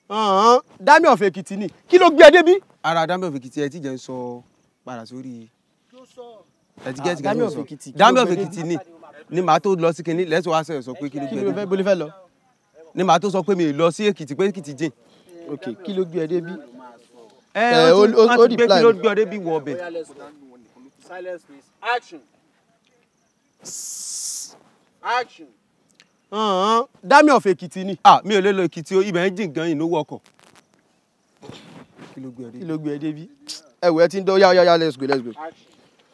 Ọ̀hún, Dami of Èkìtì ni kí ló gbé ẹ débí. ara Dami of Èkìtì ẹ ti jẹ́ ń sọ padà sórí ẹ ti Ah, gẹ́tì Dami gẹ́tì of sọ Èkìtì, kí Dami ló of gbé Èkìtì ni ni màá tó lọ sí kinní lẹ́sọ̀ wá sẹ́yìn sọ pé kí ló kí gbé ló ẹ fẹ́ débí bolí fẹ́ lọ. ni màá tó sọ pé mi ì lọ sí Èkìtì pé Èkìtì jìn. ok kí ló gbé ẹ débí. ẹ Eh, ó ti ó- ó- wọ́n ó ti gbé reply kí ló mi. gbé ọdẹ bí wọ ọbẹ̀. Silence, please. Action. Action. Ọ̀hún, Dami of Èkìtì ni ah mi ò lè lọ Èkìtì o ibẹ̀ ń jìn gan ìnáwó ọkọ̀. kí ló gbé ọdẹ kí ló gbé ẹ débí. ẹ wò ẹ ti ń dán yá yá yá let's go let's go. Action.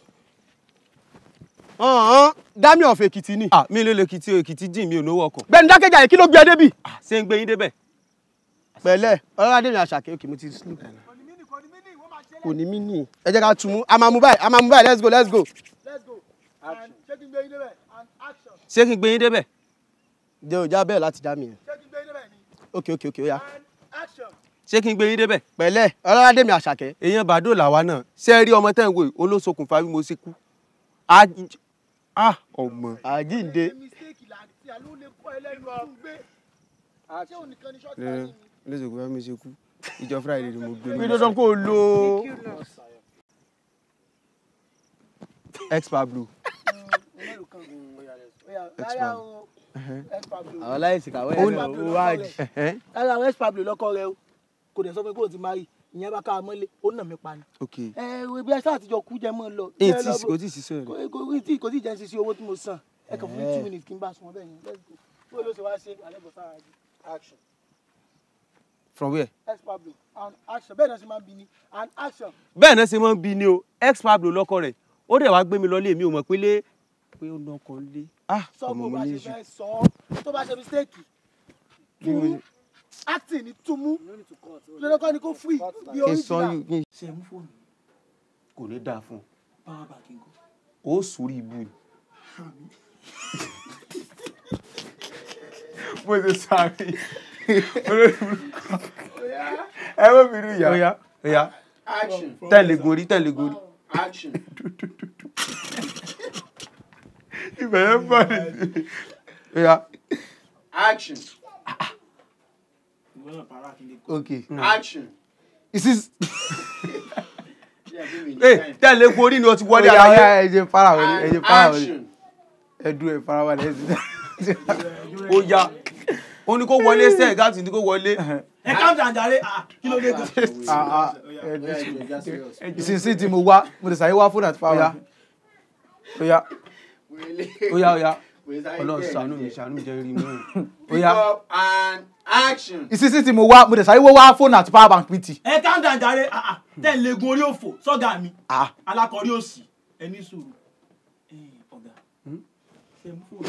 Ọ̀hún, Dami of Èkìtì ni. ah mi ò lè lọ Èkìtì o Èkìtì jìn mi ò náwó ọkọ̀. gbẹ̀ni dákẹ́jà yìí kí ló gbé ẹ débí. ah ṣé ń gbé yín débẹ̀. pẹ̀lẹ́ ọlọ́dẹ mi àṣàkẹ́ òkè mo ti sleep. kò ní mí nì. ẹ jẹ́ ká tún mú a máa mú báyìí a máa mú báyìí let's go let's go. Let's go. Action. Shaking baby there and action. ṣé kí n gbé yín débẹ̀. jẹ́ òjá bẹ́ẹ̀ láti dá mi yẹn. Shaking baby there ok ok ok ó yá. and action. ṣé kí n gbé yín débẹ̀. pẹ̀lẹ́ ọlọ́dẹ mi àṣàkẹ́. èèyàn bàdó làwa náà ṣé ẹ rí ọmọ tẹ́ ń wò yìí olóṣokùnfà bí mo ṣe kú. ah ah, ọmọ. àjíǹde. Mistake là tí a ló lè kọ́ ẹlẹ́nu ọ̀hún gbé. Ṣé òun nìkan ni short ẹ time ni? olóṣokùnfà bí mo ṣe kú ìjọ Friday ni mo gbé pé mi. dandan kó o lo. ex Pablo. Rárá o. Ex Pablo. àwọn láìsí kàwé Ó ẹ̀ ní- náà ó wá jì. Ẹ̀hẹ́n. Rárá o ex Pablo lọ́kọ rẹ o. Kò dẹ̀ sọ pé kò ti máa rí. Ìyẹn bá ká a mọ́lé. Ó nà mí pa ni. ok Ẹ wo ibi ẹ̀ṣọ́ àtijọ́ kú jẹ́ mọ́ lọ. èyí Jẹ́ tí lọ bó- kò tí ì sísọ rẹ. kò kò tí kò tí jẹ́ ń sisi owó tí mo san ẹ kàn fún mi two minutes kí n bá sun ọbẹ̀ yẹn let's go bó ló ṣe wá ṣe àlẹ́bọ̀ sára jù action from where. ex pablo and action bẹ́ẹ̀ náà ṣe máa ń bi ni and action bẹ́ẹ̀ náà ṣe máa ń bi ni o ex Pablo lọ́kọ rẹ̀ ó dẹ̀ wá gbé mi lọ lé mi ò mọ̀ pé lé pé ó lọ́kọ lé. ah sọ ọmọ bó mo bá ní ṣe ìṣù. fẹ́ sọ ọ́ tó bá ṣe mistake túmú acting ni túmú lọ́dọ́kọ́ ni kò free bí kí n sọ original yìí kí n. ṣe mú fóònù kò ní dáa fún power bank nǹkan ọ ó sórí ibu ni. bó ṣe sáré olórí burúkú. ẹ wọ́n mi rí ìyá. ó yá ó yá action tẹ̀lé gorí tẹ̀lé gorí. action ibẹ̀ yẹn bọ̀ ní. ó yá action ok. action this is. ẹ tẹ̀lé gorí ni o ti wọlé ó yá, ó ara yá, yẹn. ẹ jẹ́ fara wọlé ẹ jẹ́ fara wọlé action ẹ dúró ẹ fara wọlé ẹ sì. ó yá ó ní kó wọlé sẹ́ẹ̀ gáàtì ní kó wọlé. ẹ ká jàǹjàre kí ló dé gan. Ah, ah, ẹ ní- ìsinsìnyí tí mo wá mo lè sáré wá fóònù àti ó yá fáwọn. ó yá ó yá ó yá ọlọ́run ṣàánú mi ṣàánú mi jẹ́ rí mú un. ó yá up and action. ìsinsìnyí tí mo wá mo lè sáré wá fóònù àti power bank pt. ẹ ká ń dàjàre tẹ́ ń legun orí òfò sọ́gà mi Ah. alákọ̀ọ́rí òsì ẹni sùúrù Ẹ, ọ̀gá ṣe mú fóònù.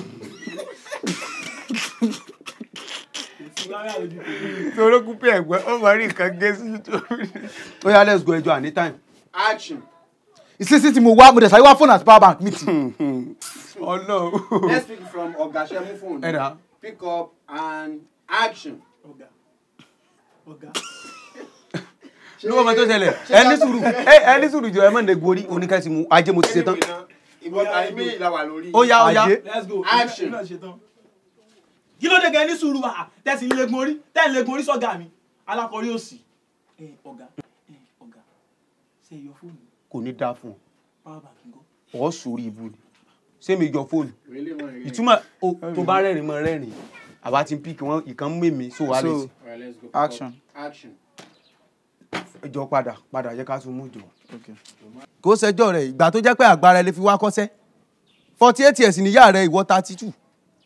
kò sí rárá lójú tèmi. torókùn pé ẹ̀gbẹ́ ó máa rí nǹkan gé sí nítorí. ó yá let's go ẹjọ́ àní time. action. ìsinsìnyí tí mo wá mo lè sáré wá fóònù àti power bank pt. ọlọ́run. Let's pick from Oga Shemu phone. ẹ̀dá Pick up and action. ọ̀gá ọ̀gá ló wọ́n mọ tó ṣẹlẹ̀ ẹni sùúrù ẹ ẹni sùúrù jọ ẹ mọ̀ ní gorí oníkẹ́sì mu ajé mo ti ṣe tán. Ìbọn tàbí méjì la wà lórí. ó yá ó yá Ajé. let's go Action. èmi náà ṣe tán. kí ló dé gan ẹni sùúrù wa tẹ̀sí ń legun orí tẹ̀ ń legun orí sọ́gà mi alákọ̀ọ́rí òsì Ẹ, ọ̀gá ẹ, ọ̀gá ṣe yọ fóònù kò ní dáa fún power bank ńkọ́. ọ ọ sórí ibu ni ṣé mi yọ fóònù Really, man, really. ìtumọ̀ o- tó bá rẹ́rìn mọ́ rẹ́rìn àbá ti ń píkì wọn ìkan mú èmi so wà lè So- Alright, let's go. Action. Action. jọ padà padà yẹ ká tún mú jọ. Okay. kó sẹjọ rẹ ìgbà tó jẹ́ pé àgbára ẹ lè fi wá kọ́sẹ́ forty eight years níyà rẹ ìwọ thirty two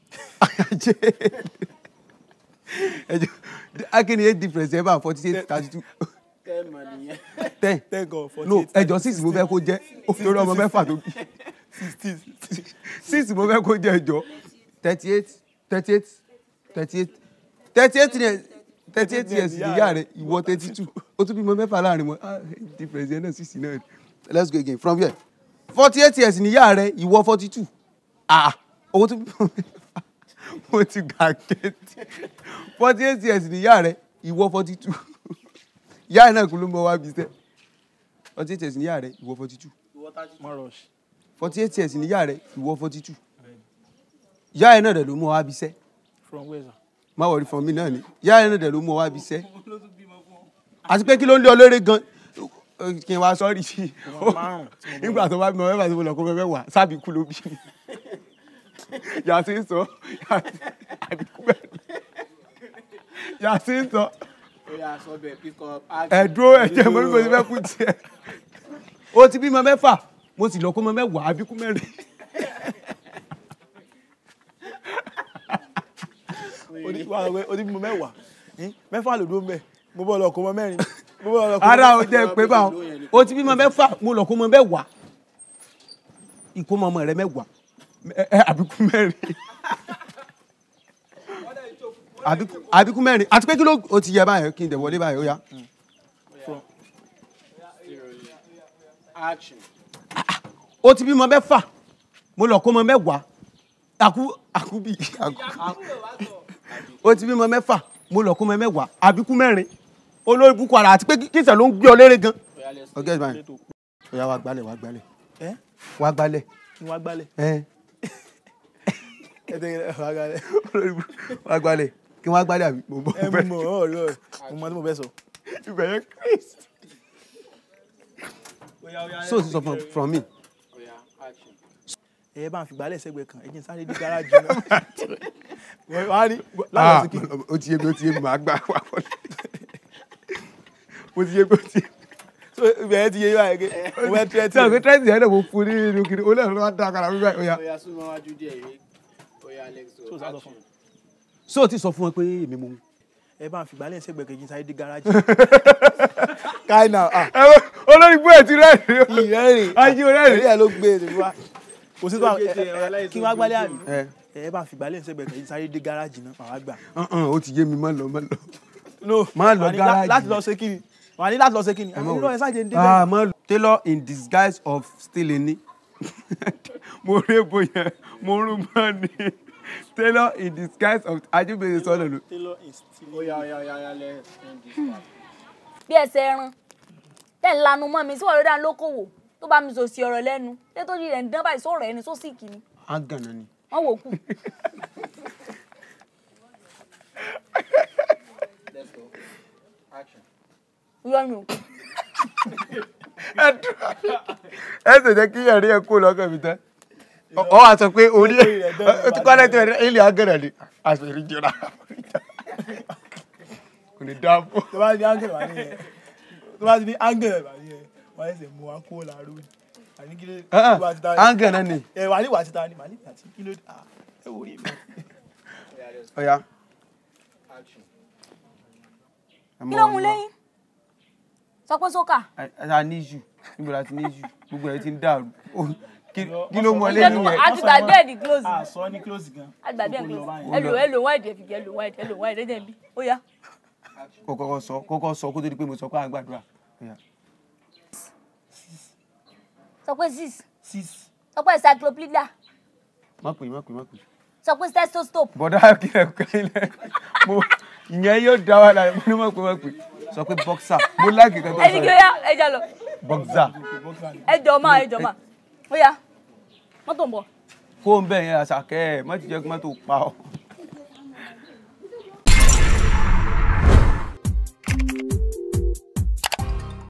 akínní eight difference ẹ bá forty eight thirty two Ten man nìyẹn. ten ten gan forty no eight ẹjọ six mo fẹ́ kó jẹ́ torí ọmọ mẹ́fà tó bí six mo fẹ́ kó jẹ́ ẹjọ thirty eight thirty eight thirty eight thirty eight years thirty eight years níyà rẹ ìwọ thirty two ó tún bímọ mẹ́fà láàrin wọn ah difference yẹn náà six náà ni. let's go again from here forty eight years níyà rẹ ìwọ forty two ah owó tún bímọ mẹ́fà mo ti gà kéètì forty eight years níyà rẹ ìwọ forty two ìyá ẹ̀ náà kú ló mọ wá bí sẹ́ forty eight years níyà rẹ ìwọ forty two má rush forty eight years níyà rẹ ìwọ forty two ìyá ẹ̀ náà rẹ̀ ló mọ wá bí sẹ́ from where sir má wọrí fún mi náà ni ìyá rẹ náà dẹ̀ ló mú ọ wá bí iṣẹ́ àti pé kí ló ń lé ọ lórí gan kí n wá sọ́ọ́rì sí i nígbà tó bá bí mo mẹ́fà tó mo lọ kó mẹ́fẹ́ wà sábì kú ló bí mi yàtí ń sọ àbíkú bẹ́ẹ̀ yàtí ń sọ ẹ̀dúró ẹ̀jẹ̀ mo ní kò sí fẹ́ kú tiẹ̀ ó ti bímọ mẹ́fà mo sì lọ kó mọ mẹ́wàá àbíkú mẹ́rin. odi bí mo mẹ́wàá eh, mẹ́fà lòdó mbẹ́ mo bọ́ lọ kó mọ mẹ́rin mo bọ́ lọ kó ara ò jẹ́ pé báwọn ó ti bímọ mẹ́fà mo lọ kó mọ mẹ́wàá ìkómọ ọmọ rẹ mẹ́wàá ẹ- ẹ, àbíkú mẹ́rin àbíkú- àbíkú mẹ́rin àti pé kí ló ó ti yẹ báyìí kí n dẹ̀ wọlé báyìí ó yá. ó ti bímọ mẹ́fà mo lọ kó mọ mẹ́wàá àkú àkúbì àkú ó ti bímọ mẹ́fà mo lọ kó mọ mẹ́wàá àbíkú mẹ́rin olórí bukú ara àti pé kíṣẹ̀ ló ń gbé ọ léré gan. ọgá ẹ̀ báyìí ó yá wá gbálẹ̀ wá gbálẹ̀ ẹ wá gbálẹ̀ kí n wá gbálẹ̀ ẹ̀ ẹ tẹ́ ẹ wá gbálẹ̀ olórí bukú wá gbálẹ̀ kí wọ́n á gbálẹ̀ àbí mo bọ́ ẹ bẹ́ẹ̀. mú mọ ọ̀rọ̀ rẹ mo mọ tí mo fẹ́ sọ. ibẹ̀ yẹn christ. so ti sọ from from me. ẹ bá ń fi gbálẹ̀ sẹ́gbẹ̀ẹ́ kan ẹ jẹ́ n sáré dé gáràjì náà wọ́n á rí láwọn sí kí ó ti yé mi ó ti yé mi màá gbà wá wọlé. ó ti yé mi ó ti yé mi. so ibẹ̀ yẹn ti yé báyìí pé mo fẹ́ tẹ́ tí àwọn kò tẹ́sí yẹn náà mo fún ní inú kiri ó lẹ́nu ló wá dá akara wíwá ó yá. so sá sọ fún mi. so ti sọ fún wọn pé èmi mo mú. ẹ bá ń fi gbálẹ̀ sẹ́gbẹ̀ẹ́ kan ẹ jẹ́ n sáré dé gáràjì. káyì náà ah olórí bóyá ti rẹ́ẹ̀rì. ìrẹ́rìn Ayé rẹ́rìn. ẹ̀rí ẹ̀ ló gbé e wá kò sí tó àwọn kí wọ́n á gbálẹ̀ àbí ẹ ẹ bá ń fi gbálẹ̀ sẹ́gbẹ̀ẹ́ kan ẹ jẹ́ n sáré dé gáràjì náà màá wá gbà. ó ti yé mi má lọ má lọ. no Má lọ wà ní lá- gáràjì. láti lọ ṣe kí ni wà ní láti lọ ṣe kí ni má àmì wọlé. ẹ sáàjẹ ń dé ah bẹ́ẹ̀. má lọ. tailor in disguise of stealing ni. mo rí èbó yẹn mo rún mọ́ ni tailor in disguise of ajúbẹ̀rẹ̀ sọ́nà ló. bí ẹsẹ̀ ẹran tẹ̀ ń lanu mọ́ mi sí ọ̀rọ̀ dáná lókòwò tó bá mi sọ sí ọ̀rọ̀ lẹ́nu ṣé tó rí rẹ̀ ń dán báyìí sọ̀rọ̀ ẹni sósì kìíní agànnà ni. wọ́n wò kù. irọ́ ni o ẹ ṣe jẹ́ kí ẹ̀rí ẹ̀ kó lọ́kàn mi tán. ọ wá sọ pé orí ẹ̀ ó ti kọ́lẹ́ tó ẹ̀ ilé agànnà ni àṣírí jọra. kò ní dáàbò. tó bá ní áńgẹ̀lì wà nìyẹn tó bá ti ní áńgẹ̀lì wà nìyẹn wọ́n ẹsẹ̀ mú wa kó làárọ̀ ni àní kí ló tó bá ti ta agànnà ni. ẹ wà ní wà ti ta ni màá ní àti kí ló ah ẹ wò rí mi. ọ̀ya. kí ló mú lẹ́yìn sọ pé sókà a ní jù níbo la ti ní jù gbogbo ẹ̀ ti ń dàrú Ó, kí- kí ló mú ọ ṣé lẹ́yìn tó yẹn. àti gbàgbé ẹ̀ ní close a sọ ní close gan. àti gbàgbé ẹ̀ ní Gbogbo lọ close báyìí. ẹ lò ẹ lò wáìdì ẹ fi jẹ ẹ lò wáìdì ẹ lò wáìdì ẹ jẹ́ bí ó yá kó kọ́kọ́ sọ kọ́kọ́ sọ kó tó di pé mo sọ pé à ń gbàdúrà. Ọ̀ya. sọ pé six six sọ pé encyclopedia má pè má pè má pè. sọ pé stethoscope bọ̀dá kílẹ̀ kílẹ̀ mo ìyẹn yóò dá wa lára mo ní má pè má pè sọ pé boxer mo láàgì kan tó ẹni sọ kí ó yẹn yá ẹ já lọ boxer ẹ jọ máa ẹ jọ máa ó yá mọ́tò ń bọ̀ kó ń bẹ̀ yẹn àṣàkẹ́ ẹ̀ má ti jẹ́ kí má tó pa ọ́.